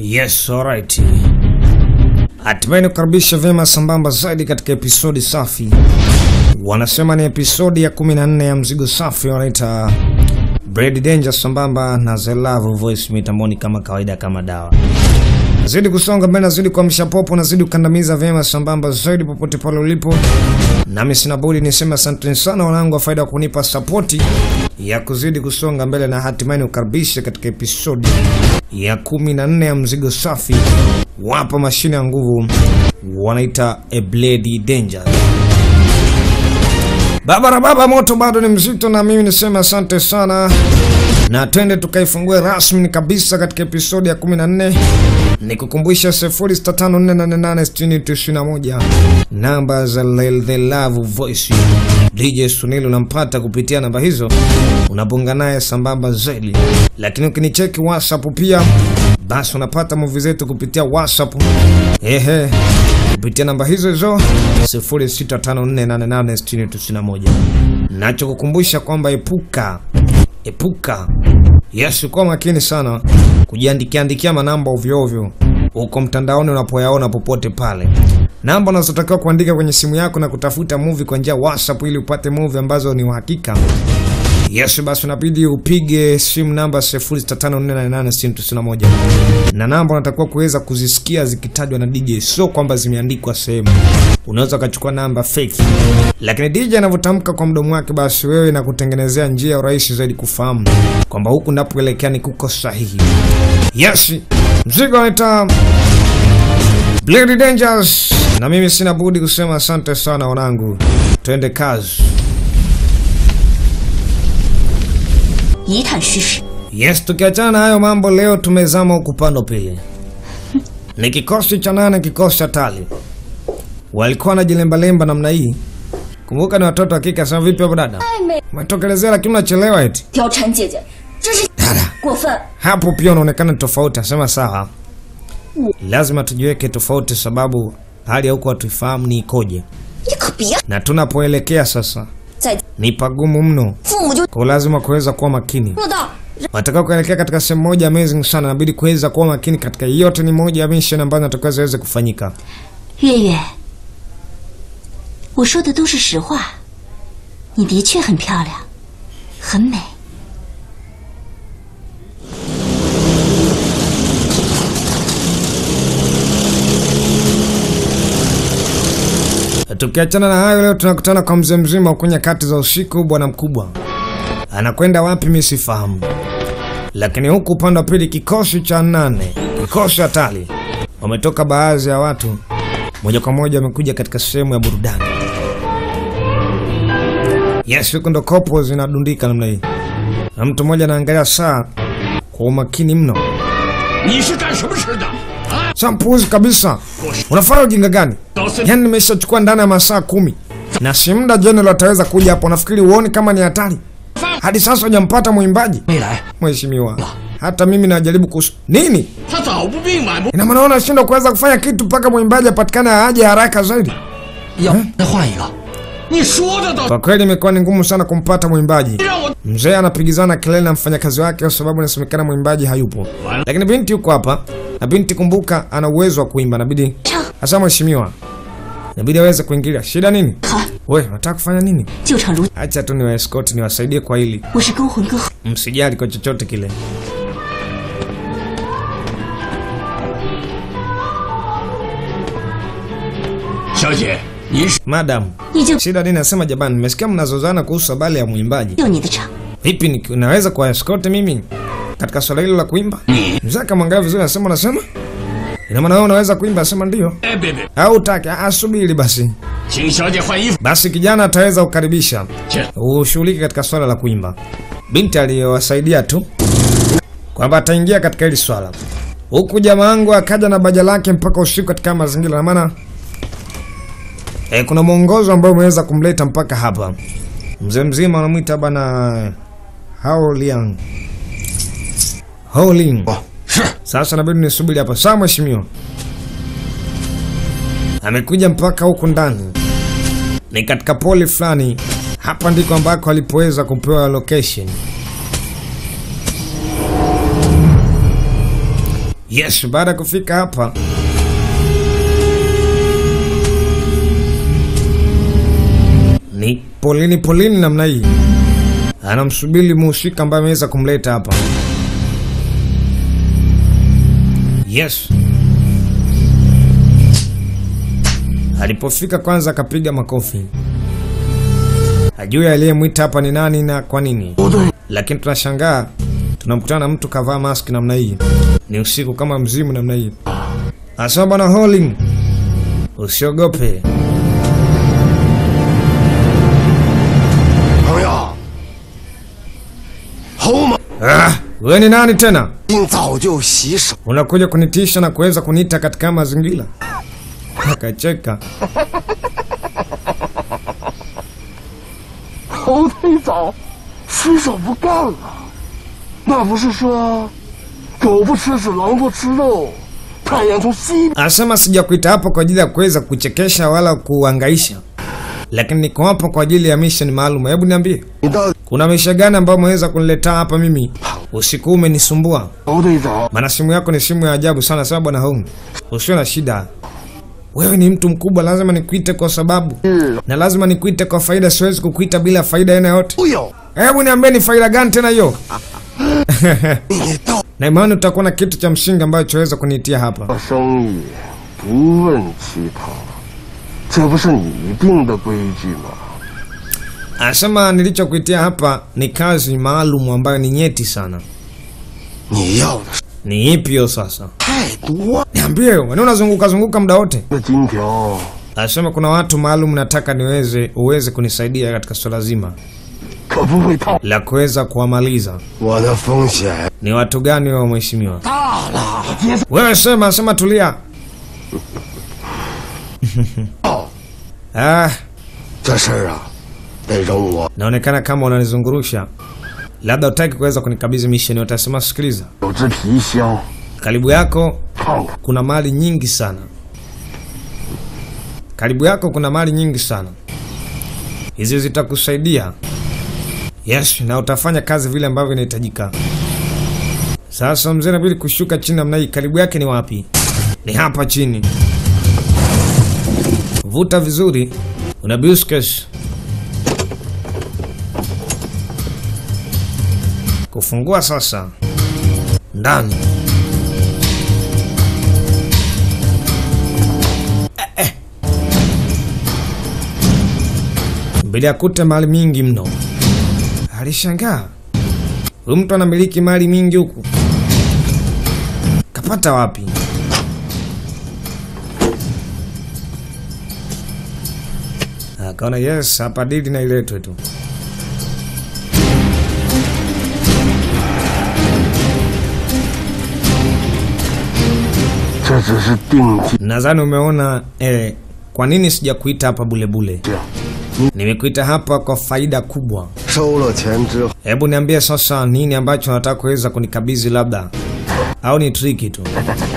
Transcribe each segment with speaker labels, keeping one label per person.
Speaker 1: Yes, alright. Hatimaye nikukaribisha vyema sambamba zaidi katika episodi safi. Wanasema ni episodi ya 14 ya mzigo safi wanaita Brad Danger sambamba na The Love Voice mitamboni kama kawaida kama dawa. Nazidi kusonga mbele, nazidi kuamsha popo, nazidi kukandamiza vyema sambamba zaidi popote pale ulipo. Nami sina budi niseme asanteni sana wanangu wa faida kunipa sapoti ya kuzidi kusonga mbele na hatimaye nikukaribishe katika episodi ya 14 ya mzigo safi. Wapa mashine ya nguvu wanaita a Blade Danger. Baba baba, moto bado ni mzito, na mimi niseme asante sana, na twende tukaifungue rasmi kabisa katika episodi ya 14. Nikukumbusha 0654886091 namba za The Love Voice. DJ Sunil unampata kupitia namba hizo, unapunga naye sambamba zaidi, lakini ukinicheki WhatsApp pia basi unapata movie zetu kupitia WhatsApp. Ehe, kupitia namba hizo hizo 0654886091. Nacho kukumbusha kwamba epuka epuka, yes, kuwa makini sana kujiandikia andikia manamba ovyo ovyo huko mtandaoni unapoyaona popote pale. Namba unazotakiwa kuandika kwenye simu yako na kutafuta movie kwa njia WhatsApp ili upate movie ambazo ni uhakika. Yes, basi unabidi upige simu namba 0654886091 na namba unatakiwa kuweza kuzisikia zikitajwa na DJ, sio kwamba zimeandikwa sehemu. Unaweza ukachukua namba fake, lakini DJ anavyotamka kwa mdomo wake, basi wewe na kutengenezea njia ya urahisi zaidi kufahamu kwamba huku napoelekea ni kuko sahihi. Yes, mzigo unaita Blade Dangers, na mimi sina budi kusema asante sana wanangu, twende kazi.
Speaker 2: 一探虚实。
Speaker 1: Yes, tukiachana na hayo mambo, leo tumezama huku pando pili. Ni kikosi cha nane, kikosi cha tali walikuwa wanajilembalemba namna hii. Kumbuka ni watoto wa kike. Sema vipi hapo dada,
Speaker 2: 太美，
Speaker 1: umetokelezea lakini unachelewa eti.
Speaker 2: 貂蝉姐姐，真是
Speaker 1: Dada
Speaker 2: 过分！
Speaker 1: hapo pia unaonekana tofauti. Asema sawa, lazima tujiweke tofauti, sababu hali ya huko hatuifahamu ni ikoje,
Speaker 2: 你可别
Speaker 1: na tunapoelekea sasa
Speaker 2: 再
Speaker 1: ni pagumu mno,
Speaker 2: 父母就
Speaker 1: kwa lazima kuweza kuwa makini.
Speaker 2: 做到。
Speaker 1: Wanataka kuelekea katika sehemu moja amazing sana, inabidi kuweza kuwa makini katika yote. Ni moja ya mission ambazo natakiwa ziweze kufanyika.
Speaker 2: 月月，我说的都是实话，你的确很漂亮，很美。
Speaker 1: Tukiachana na hayo, leo tunakutana kwa mzee mzima huko nyakati za usiku. Bwana mkubwa anakwenda wapi? Mi sifahamu, lakini huku upande wa pili, kikosi cha nane, kikosi hatari, wametoka baadhi ya watu moja kwa moja wamekuja katika sehemu ya burudani. Yes, huko ndo kopo zinadundika namna hii, na mtu mmoja anaangalia saa kwa umakini mno.
Speaker 3: 你是干什么吃的？啊！
Speaker 1: Sampuzi kabisa, unafanya ujinga gani? Yaani nimeshachukua ndani ya masaa kumi na si muda General ataweza kuja hapo. Nafikiri uoni kama ni hatari? Hadi sasa hujampata mwimbaji
Speaker 3: 没来，
Speaker 1: mheshimiwa. Hata mimi najaribu kus nini,
Speaker 3: 他早不病晚不，
Speaker 1: ina maana unashindwa kuweza kufanya kitu mpaka mwimbaji apatikane aje haraka zaidi.
Speaker 3: 要再换一个。你说的倒
Speaker 1: Kwa kweli imekuwa ni ngumu sana kumpata mwimbaji.
Speaker 3: 让我
Speaker 1: Mzee anapigizana kelele na mfanyakazi wake kwa sababu inasemekana mwimbaji hayupo, lakini binti yuko hapa, na binti kumbuka, ana uwezo wa kuimba. Inabidi
Speaker 2: 唱
Speaker 1: hasa mheshimiwa, inabidi aweze kuingilia. Shida nini?
Speaker 2: 好，
Speaker 1: We, unataka kufanya nini?
Speaker 2: 就唱如
Speaker 1: Acha tu niwa escort niwasaidie kwa hili,
Speaker 2: 我是勾魂歌后，
Speaker 1: msijali kwa chochote kile.
Speaker 3: 小姐，您是
Speaker 1: Madam,
Speaker 2: 你就
Speaker 1: shida nini? Nasema jamani, nimesikia mnazozana kuhusu habari ya mwimbaji.
Speaker 2: 就你的唱。
Speaker 1: Vipi, ni- naweza kuwa escort mimi katika swala hilo la kuimba?
Speaker 3: 你？
Speaker 1: Mzee akamwangalia vizuri, anasema unasema, ina maana wewe unaweza kuimba? Asema ndio.
Speaker 3: 哎，别别，
Speaker 1: Au utaki? Ah, subiri basi.
Speaker 3: 请小姐换衣服。
Speaker 1: Basi kijana ataweza kukaribisha
Speaker 3: 切，
Speaker 1: ushughulike katika swala la kuimba. Binti aliyowasaidia tu kwamba ataingia katika hili swala, huku jamaa wangu akaja na baja lake mpaka usiku katika mazingira, na maana e, kuna mwongozo ambao umeweza kumleta mpaka hapa. Mzee mzima anamwita bana Hao Liang Hao Ling.
Speaker 3: 哦，是
Speaker 1: Sasa nabidi nisubiri hapa. Sawa mheshimiwa. Amekuja mpaka huku ndani, ni katika poli fulani. Hapa ndiko ambako alipoweza kupewa location. Yes, baada ya kufika hapa ni polini polini namna hii, anamsubiri muhusika ambaye ameweza kumleta hapa. Yes, alipofika kwanza akapiga makofi, hajui aliyemwita hapa ni nani na kwa nini, lakini tunashangaa tunamkutana na mtu kavaa maski namna hii, ni usiku kama mzimu namna hii. Asema bwana Holing, usiogope.
Speaker 4: 朋友，侯猛
Speaker 1: Ah, wewe ni nani tena?
Speaker 4: 应早就洗手，
Speaker 1: Unakuja kunitisha na kuweza kuniita katika mazingira? Akacheka.
Speaker 4: 侯忒早洗手不干了。那不是说狗不吃屎，狼不吃肉，太阳从西边
Speaker 1: Anasema sijakuita hapo kwa ajili ya kuweza kuchekesha wala kuangaisha, lakini niko hapa kwa ajili ya mission maalum. Hebu niambie,
Speaker 4: 你到底
Speaker 1: kuna misha gani ambayo umeweza kuniletea hapa mimi? Usiku huu umenisumbua,
Speaker 4: 侯队长
Speaker 1: maana simu yako ni simu ya ajabu sana. Sawa bwana Hong, usiwe na shida. Wewe ni mtu mkubwa, lazima nikuite kwa sababu na lazima nikuite kwa faida. Siwezi kukuita bila faida aina yote.
Speaker 4: 都有，
Speaker 1: Hebu niambie ni faida gani tena hiyo?
Speaker 4: 你到
Speaker 1: na imani utakuwa na kitu cha msingi ambacho chaweza kuniitia hapa.
Speaker 4: 生意不问其他，这不是你定的规矩吗？
Speaker 1: Anasema nilichokuitia hapa ni kazi maalum ambayo ni nyeti sana.
Speaker 4: 你要的是
Speaker 1: Ni ipi hiyo sasa?
Speaker 4: 太多。
Speaker 1: Niambie, wewe unazunguka zunguka muda wote.
Speaker 4: 这金条
Speaker 1: Anasema kuna watu maalum nataka niweze uweze kunisaidia katika swala zima
Speaker 4: 可不会套，
Speaker 1: la kuweza kuwamaliza.
Speaker 4: 我的风险
Speaker 1: Ni watu gani wao mheshimiwa?
Speaker 4: 大了。接
Speaker 1: Wewe sema, sema tulia.
Speaker 4: 到
Speaker 1: Ah,
Speaker 4: 这事儿啊，得容我
Speaker 1: naonekana kama unanizungurusha. Labda utaki kuweza kunikabidhi mission, utasema sikiliza.
Speaker 4: 有只皮箱，
Speaker 1: Karibu yako
Speaker 4: 看看。
Speaker 1: kuna mali nyingi sana. Karibu yako kuna mali nyingi sana, hizi zitakusaidia. Yes, na utafanya kazi vile ambavyo inahitajika. Sasa mzee inabidi kushuka chini namna hii. Karibu yake ni wapi? Ni hapa chini. Vuta vizuri, una busques. Kufungua sasa ndani. Mbele akute mali mingi mno. Alishangaa, huyu mtu anamiliki mali mingi huku, kapata wapi? Akaona yes, hapa dili na iletwe tu.
Speaker 4: 这只是定金，
Speaker 1: Nadhani umeona eh, kwa nini sijakuita hapa bulebule.
Speaker 4: 这样
Speaker 1: Nimekuita hapa kwa faida kubwa.
Speaker 4: 收了钱之后，
Speaker 1: Hebu niambie sasa, nini ambacho nataka kuweza kunikabidhi, labda au ni triki tu?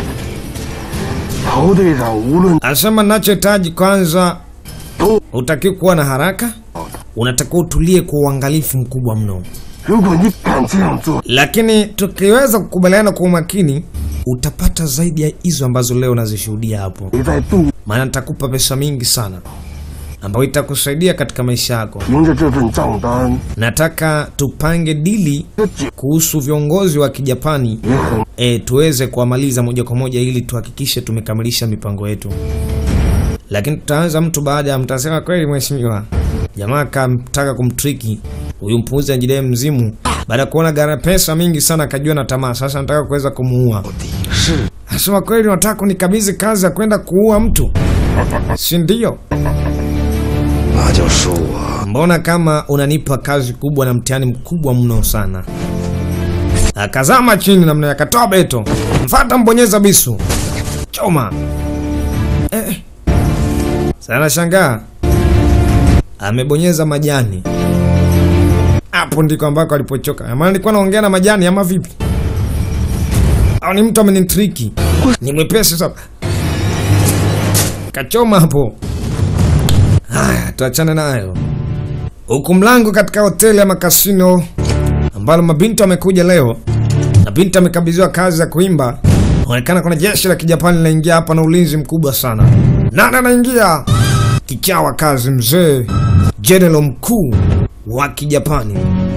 Speaker 4: 侯队长无论
Speaker 1: Anasema nachohitaji kwanza,
Speaker 4: 都
Speaker 1: hutakiwi kuwa na haraka, unatakiwa utulie kwa uangalifu mkubwa mno,
Speaker 4: 如果你敢这样做，
Speaker 1: lakini tukiweza kukubaliana kwa umakini, utapata zaidi ya hizo ambazo leo nazishuhudia hapo,
Speaker 4: 你在度
Speaker 1: maana nitakupa pesa mingi sana ambayo itakusaidia katika maisha yako.
Speaker 4: 凭着这份账单，
Speaker 1: Nataka tupange dili
Speaker 4: 这酒
Speaker 1: kuhusu viongozi wa Kijapani
Speaker 4: 也很
Speaker 1: e, tuweze kuwamaliza moja kwa moja ili tuhakikishe tumekamilisha mipango yetu. Lakini tutaanza mtu baada ya mtasema, kweli mheshimiwa, jamaa kamtaka kumtriki huyu mpuuzi ajidai mzimu. Baada ya kuona gara pesa mingi sana, akajua na tamaa, sasa nataka kuweza kumuua.
Speaker 4: 是
Speaker 1: Anasema, kweli unataka kunikabidhi kazi ya kwenda kuua mtu, si ndio?
Speaker 4: 那就恕我
Speaker 1: Mbona kama unanipa kazi kubwa na mtihani mkubwa mno sana. Akazama chini namna akatoa beto, mfata mbonyeza bisu, choma eh. Sana shangaa amebonyeza majani, hapo ndiko ambako alipochoka. Maana nilikuwa naongea na majani ama vipi? Au ni mtu amenitriki? Ni mwepesi sana, kachoma hapo. Haya, tuachane nayo. Huku mlango katika hoteli ama kasino ambalo mabinti wamekuja leo na binti amekabidhiwa kazi ya kuimba, Inaonekana kuna jeshi la kijapani linaingia hapa na ulinzi mkubwa sana. Nani anaingia? Kichawa kazi mzee, jenerali mkuu wa kijapani.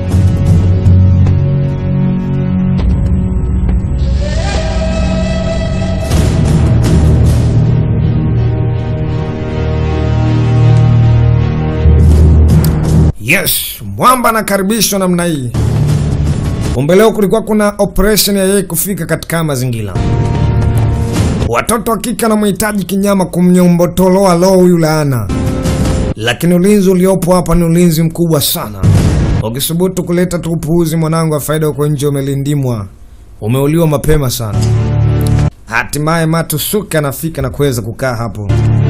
Speaker 1: Yes, mwamba anakaribishwa namna hii. Kumbe leo kulikuwa kuna operation ya yeye kufika katika haya mazingira. Watoto wa kike wanamhitaji kinyama kumnyombotoloa loo huyu laana, lakini ulinzi uliopo hapa ni ulinzi mkubwa sana. Ukisubutu kuleta tu upuuzi, mwanangu wa faida huko nje umelindimwa, umeuliwa mapema sana. Hatimaye Matusuke anafika na kuweza kukaa hapo.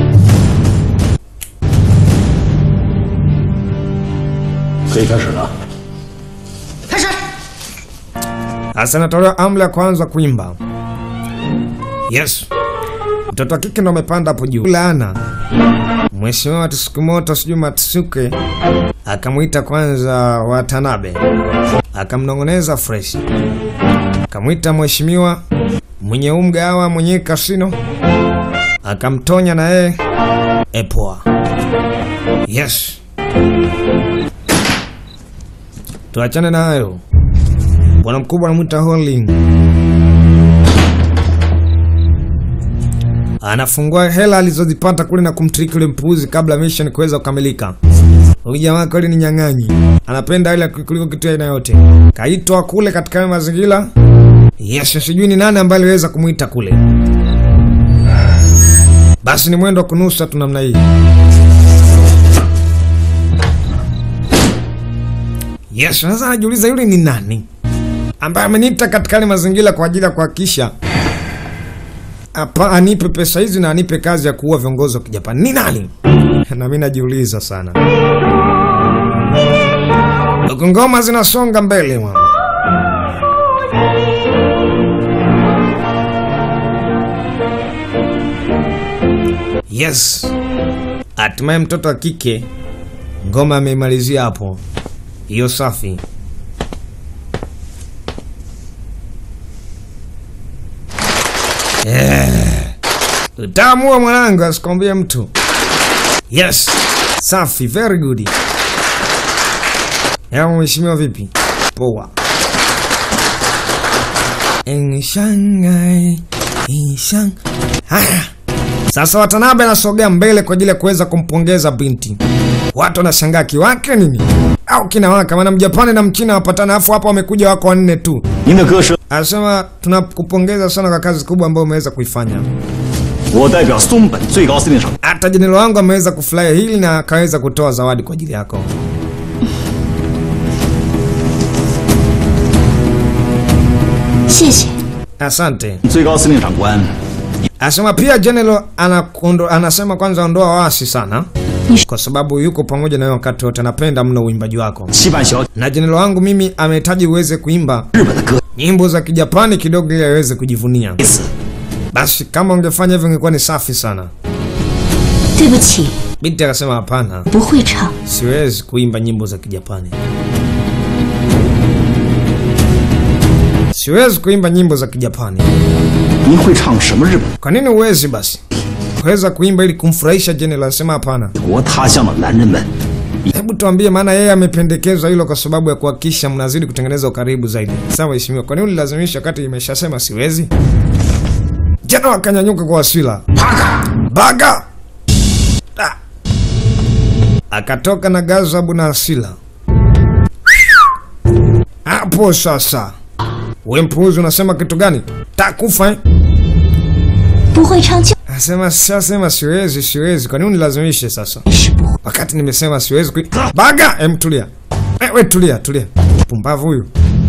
Speaker 3: 可以开始了。
Speaker 2: 开始。
Speaker 1: Sasa natolewa amri ya kwanza kuimba. Yes, mtoto wa kike ndo amepanda hapo juu. Laana Mheshimiwa Tsukumoto sijui Matsuke akamwita kwanza Watanabe, akamnong'oneza fresh, akamwita mheshimiwa mwenye huu mgawa mwenye kasino, akamtonya na yeye epoa. Yes, tuachane na hayo. Bwana mkubwa anamwita Holding, anafungua hela alizozipata kule na kumtriki ule mpuuzi kabla mission kuweza kukamilika. Huyu jamaa kweli ni nyang'anyi, anapenda hela kuliko kitu aina yote. Kaitwa kule katika hayo mazingira. Yes, sijui ni nani ambaye aliweza kumwita kule. Basi ni mwendo wa kunusa tu namna hii. Yes, sasa anajiuliza yule ni nani ambaye ameniita katika yale mazingira kwa ajili ya kuhakikisha hapa anipe pesa hizi na anipe kazi ya kuua viongozi wa Kijapani. Ni nani? Na mimi najiuliza sana. Huku ngoma zinasonga mbele mwana. Yes. Hatimaye mtoto wa kike ngoma ameimalizia hapo. Hiyo safi. Utaamua mwanangu, asikwambie mtu. Yes, safi, very good. Yao mheshimiwa, vipi? Poa. In Shanghai, in Shang- Haya, sasa Watanabe anasogea mbele kwa ajili ya kuweza kumpongeza binti. Watu wanashangaa kiwake nini au kinawaka, maana Mjapani na Mchina wapatana, afu hapa wamekuja wako wanne tu.
Speaker 3: 您的歌声，
Speaker 1: Anasema tunakupongeza sana kwa kazi kubwa ambayo umeweza kuifanya.
Speaker 3: 我代表松本最高司令长
Speaker 1: Hata jenerali wangu ameweza kufurahia hili na akaweza kutoa zawadi kwa ajili yako.
Speaker 2: 谢谢。
Speaker 1: Asante.
Speaker 3: 最高司令长官，
Speaker 1: Anasema pia jenerali anakundo, anasema kwanza ondoa wasi sana,
Speaker 2: Nish-
Speaker 1: kwa sababu yuko pamoja na wewe wakati wote, anapenda mno uimbaji wako.
Speaker 3: 期盼小
Speaker 1: Na jenerali wangu mimi amehitaji uweze kuimba
Speaker 3: 日本的歌，
Speaker 1: nyimbo za Kijapani kidogo ili aweze kujivunia.
Speaker 3: 这次
Speaker 1: Basi kama ungefanya hivyo ingekuwa ni safi sana.
Speaker 2: 对不起，
Speaker 1: Binti akasema hapana,
Speaker 2: 不会唱。
Speaker 1: siwezi kuimba nyimbo za Kijapani. Siwezi kuimba nyimbo za Kijapani.
Speaker 3: 您会唱什么日本
Speaker 1: Kwa nini uwezi basi kuweza kuimba ili kumfurahisha General? Anasema hapana.
Speaker 3: 国他乡的男人们？
Speaker 1: Hebu tuambie, maana yeye amependekezwa hilo kwa sababu ya kuhakikisha mnazidi kutengeneza ukaribu zaidi. Sawa mheshimiwa, kwa nini ulilazimisha wakati imeshasema siwezi? General akanyanyuka kwa hasira. Baga! Ah! Akatoka na gazabu na hasira. Hapo sasa. We mpuuzi unasema kitu gani? Takufa eh?
Speaker 2: 不会唱就
Speaker 1: Asema sasema siwezi, siwezi. Kwa nini unilazimishe sasa?
Speaker 2: 是不会。
Speaker 1: Wakati nimesema siwezi kui... Baga! Em, tulia. Eh, we tulia, tulia. Pumbavu huyu.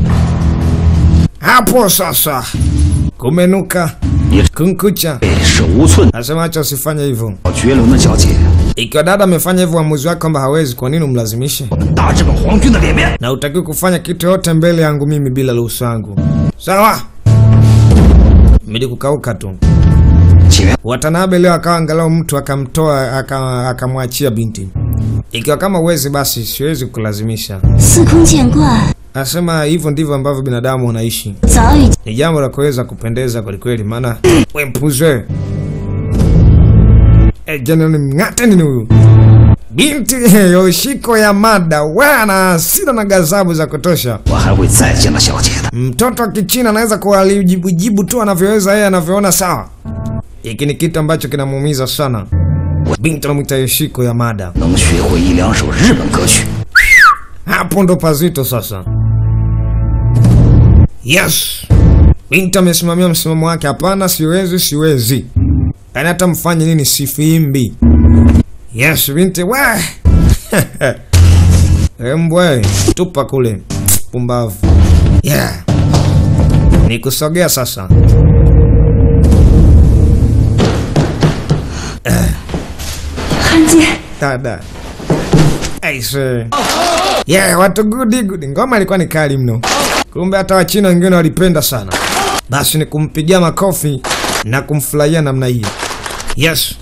Speaker 1: Hapo sasa. Kumenuka.
Speaker 3: 你
Speaker 1: Kunkucha.
Speaker 3: 手无寸
Speaker 1: Anasema acha usifanye hivyo.
Speaker 3: 脚绝伦的小姐，
Speaker 1: Ikiwa dada amefanya hivyo uamuzi wake kwamba hawezi, kwa nini umlazimishe?
Speaker 3: 我们大日本皇军的脸面。
Speaker 1: Na utakiwa kufanya kitu yote mbele yangu mimi bila ruhusa yangu. Sawa? Mili kukauka tu.
Speaker 3: 请原
Speaker 1: Watanabe leo akawa angalau mtu akamtoa aka- akamwachia binti. Ikiwa kama uwezi basi siwezi kulazimisha.
Speaker 2: 司空见惯，
Speaker 1: Anasema hivyo ndivyo ambavyo binadamu wanaishi.
Speaker 2: 早已
Speaker 1: Ni jambo la kuweza kupendeza kwelikweli, maana we mpuzi wewe. Eh, Jenerali Mng'ate nini huyu? Binti Yoshiko Yamada we ana hasira na gazabu za kutosha.
Speaker 3: 我还会再见到小姐的。
Speaker 1: Mtoto wa Kichina anaweza kuwalijibujibu tu anavyoweza yeye anavyoona sawa. Hiki ni kitu ambacho kinamuumiza sana. Binti anamwita Yoshiko Yamada.
Speaker 3: 能学会一两首日本歌曲，
Speaker 1: Hapo ndo pazito sasa. Yes, binti amesimamia msimamo wake. Hapana, siwezi, siwezi. Yaani hata mfanye nini, sifiimbi. Yes, binti we embwe, tupa kule, pumbavu. Yeah, ni kusogea sasa.
Speaker 2: 汉奸，
Speaker 1: Dada. Aise. Yeah, watu gudi gudi. Ngoma ilikuwa ni kali mno. Kumbe hata Wachina wengine walipenda sana. Basi ni kumpigia makofi na kumfurahia namna hii. Yes.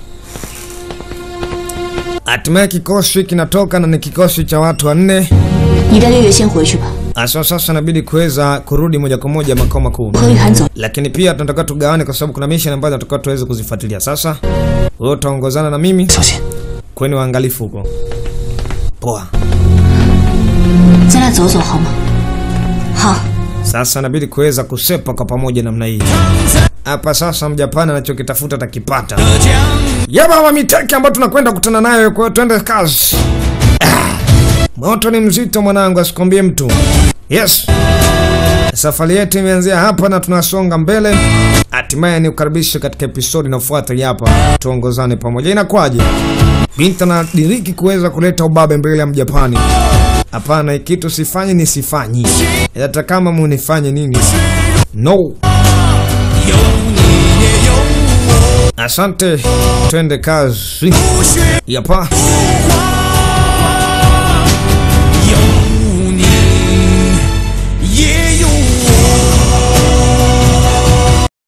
Speaker 1: Hatimaye kikosi kinatoka na ni kikosi cha watu wanne.
Speaker 2: 你带月月先回去吧，
Speaker 1: Asa sasa inabidi kuweza kurudi moja kwa moja makao makuu.
Speaker 2: 和雨涵走。
Speaker 1: Lakini pia tunataka tugawane kwa sababu kuna mission ambazo tunataka tuweze kuzifuatilia. Sasa wewe utaongozana na mimi.
Speaker 3: 小心。
Speaker 1: Kweni waangalifu huko. Poa.
Speaker 2: 咱俩走走好吗？好，
Speaker 1: Sasa inabidi kuweza kusepa kwa pamoja namna hii. Hapa sasa Mjapani anachokitafuta atakipata. Ya baba miteki ambayo tunakwenda kukutana nayo, kwa hiyo twende kazi. Ah, moto ni mzito mwanangu, asikwambie mtu. Yes, safari yetu imeanzia hapa na tunasonga mbele. Hatimaye ni ukaribishe katika episodi inayofuata hii hapa, tuongozane pamoja. Inakwaje? Binti anadiriki kuweza kuleta ubabe mbele ya Mjapani. Hapana, hiki kitu sifanyi ni sifanyi, hata kama munifanye nini. No. Asante, twende kazi. Yapa.